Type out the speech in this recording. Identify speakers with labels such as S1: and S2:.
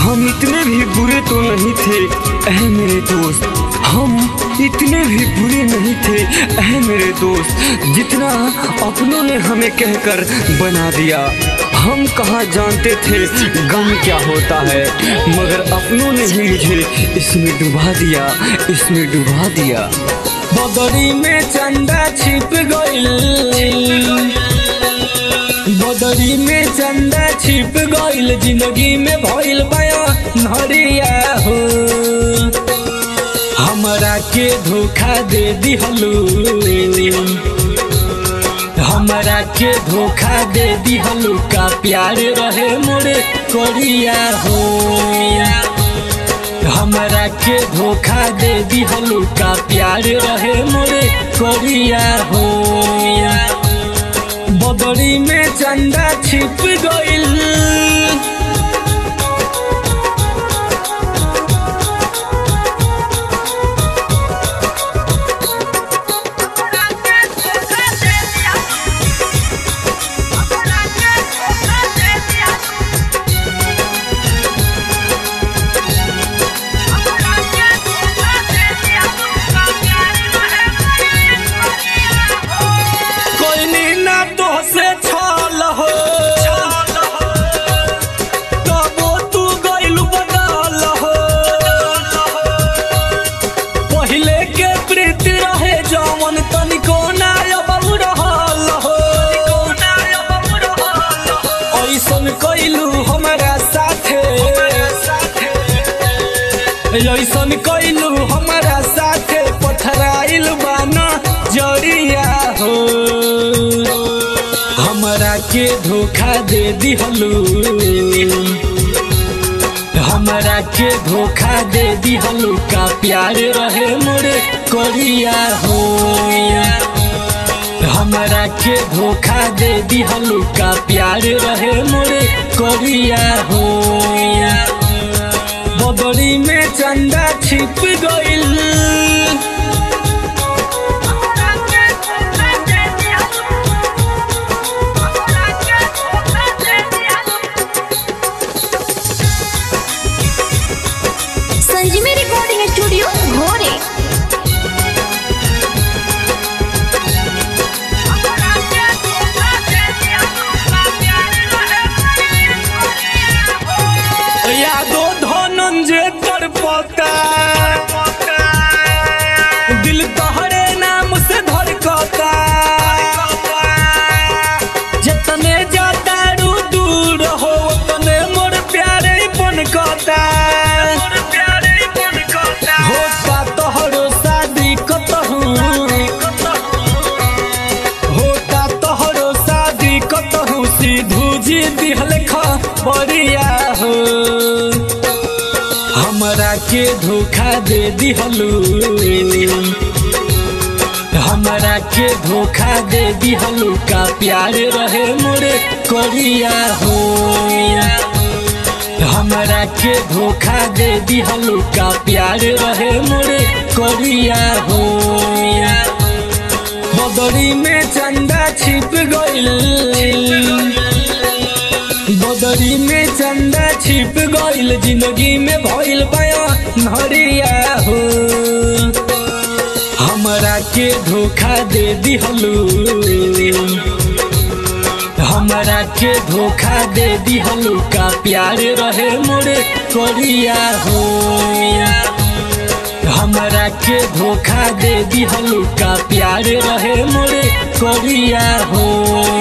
S1: हम इतने भी बुरे तो नहीं थे ऐ मेरे दोस्त हम इतने भी बुरे नहीं थे ऐ मेरे दोस्त जितना अपनों ने हमें कहकर बना दिया हम कहाँ जानते थे गम क्या होता है मगर अपनों ने ही मुझे इसमें डुबा दिया इसमें डुबा दिया
S2: बदरी में चंदा छिप गइल बदरी में चंदा छिप गइल जिंदगी में भइल बया नरिया हो हमरा के धोखा दे दिहलू हमरा के धोखा दे दिहलू का प्यार रहे मोरे कोरिया हो हमरा के धोखा दे दिहलू का प्यार रहे मोरे कोरिया हो बदरी में चंदा छिप गइल कोई नीना तो से छल हो तबो तू गइल बदल हो पहिले के प्रीति रहे जवन तनिको ना अब रहल हो ऐसन कइलू हमरा साथे ऐसन कइलू हमरा साथे पथराइल बाना जरिया हो हमरा के धोखा दे दिहलू हमरा के धोखा दे दिहलू का प्यार रहे मोरे कोरिया हो हमरा के धोखा दे दिहलू का प्यार रहे मोरे कोरिया हो बदरी में चंदा छिप गइल
S3: संजीवी रिकॉर्डिंग स्टूडियो घोरे
S2: यादो धनंजय कर पता दिल तोहरे नाम से धड़कता जितने जाता रू दूर हो उतने मोर प्यारे बनकता होता तोहरो शादी कतहू होता तोहरो शादी कतहू सीधू जी दिहल बरिया हो हमरा के धोखा दे दिहलू हमरा के धोखा दे दिहलू का प्यार रहे मोरे कोरिया हो हमरा के धोखा दे दिहलू का प्यार रहे मोरे कोरिया हो बदरी में चंदा छिप गइल बदरी में चंदा छिप गइल जिंदगी में भइल बया नरिया हो हमरा के धोखा दे दिहलू हमरा के धोखा दे दिहलू का प्यार रहे मोरे कोरिया हो हमरा के धोखा दे दिहलू का प्यार रहे मोरे कोरिया हो